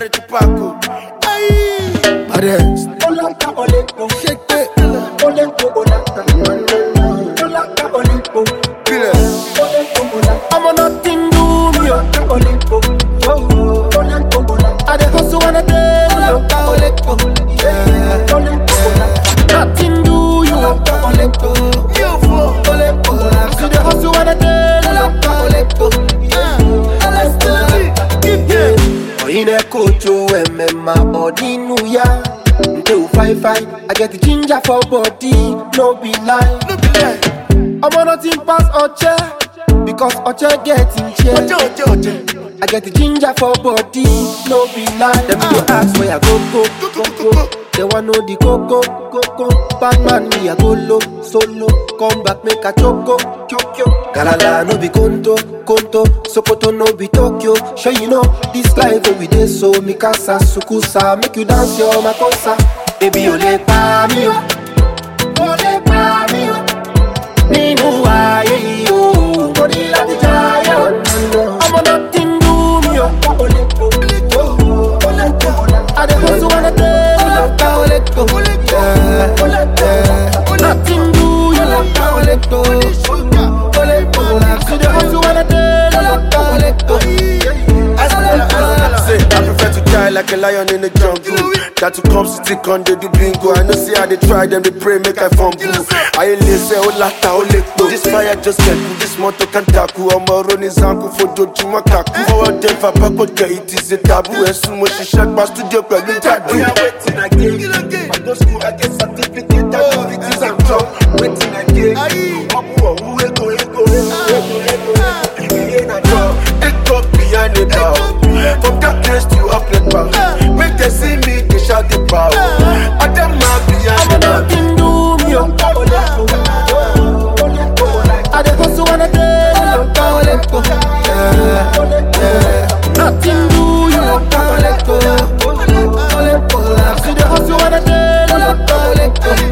ṣe ti paako. Arrest. Shake it. Kílẹ̀. I'm on nothing do me. oh. I dey hustle on a daily. oh. Yeah. Nothing do you. oh. Yóò fọ́. See the hustle on a daily. Oyine kojo emema odinu ya Nte u fine fine I get the ginger for body No be lie No be lie. I'm on nothing pass Oche Because Oche get in chair Ọjọ́ ọjọ́ ọjọ́. I get the ginger for body No be lie Them go ask where I go go go go They want know the coco coco Bad man me I go low solo Come back make a choco choco Galala no be conto conto Sokoto no be Tokyo Sure you know this life where we dey so Mikasa sukusa Make you dance your makosa Baby o le pa mi o O le pa mi o Nínú ayé yìí o Mo ní láti jayé o Ọmọ náà ti ń dùn mí o I dey hustle on a daily Yeah. Nothing do you See the hustle on a daily Say, I prefer to die like a lion in the jungle. That to come city con they do bingo. I know see how they try them, they pray make I fumble. I ain't listen, oh lata, oh lekpo. This fire just get cool, this motor can tackle. I'm a running zanku for doju makaku. For a death, I pack out get it is a taboo. As soon as she shut my studio, pẹ̀lú tattoo. Yeah, waiting again. I go school, I get certificate, activities and job. Waiting again. Ọmọ ọ̀hún ego, ego, ego, ego, ego. Ìgbìyànjú àjọ, take up behind the bar. From darkness to uplight power. Make them see me, they shout the power. I them mad behind Ọmọ the náà bar. ti ń dùn mí o I dey hustle on a daily Yeah. Nothing do you See the hustle on a daily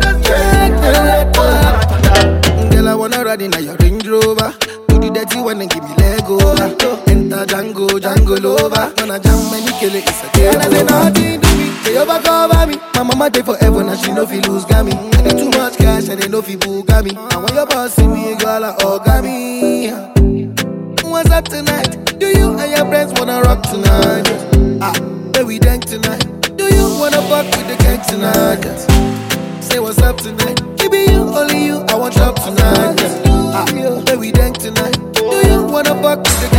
Girl, I wanna ride in a your Range Rover. Do the dirty one and give me leg over. Enter Django, Django Lover. Gonna jam many kill it, it's a game. And I say nothing to me, they overcover me. My mama dey forever, now she no fi lose gami. I need too much cash and they no fi bugami. And when your boss see me, girl, I orgami. What's up tonight? Do you and your friends wanna rock tonight? Ah, where we dank tonight? Do you wanna fuck with the gang tonight? Say what's up tonight? Maybe you, only you, I want up tonight. Ah, where we dank tonight? Do you wanna fuck with the